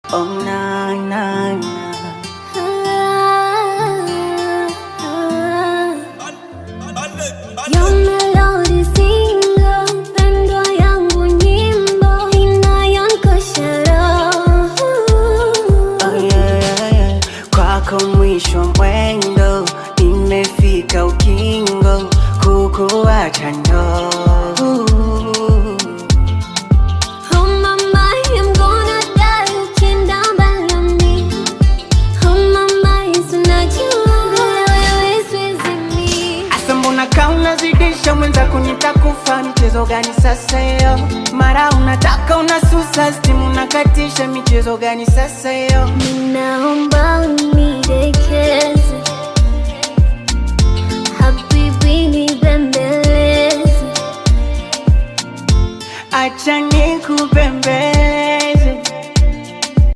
Oh, na, na, na. Your melody single, pendo yangu nyimbo inayonkosha roho. Oh, yeah, yeah, yeah. Kwako mwisho mwendo, nimefika ukingo, kukuacha ndo Oh mama, I'm gonna die ukienda mbali na mimi. Oh mama, Yesu najua wewe siwezi mimi. Asa mbona kaa unazidisha mwenzako nitakufa michezo gani sasa hiyo mara unataka unasusa stimu unakatisha michezo gani sasa hiyo Ninaomba unidekeze, habibi nibembeleze. acha nikubembeleze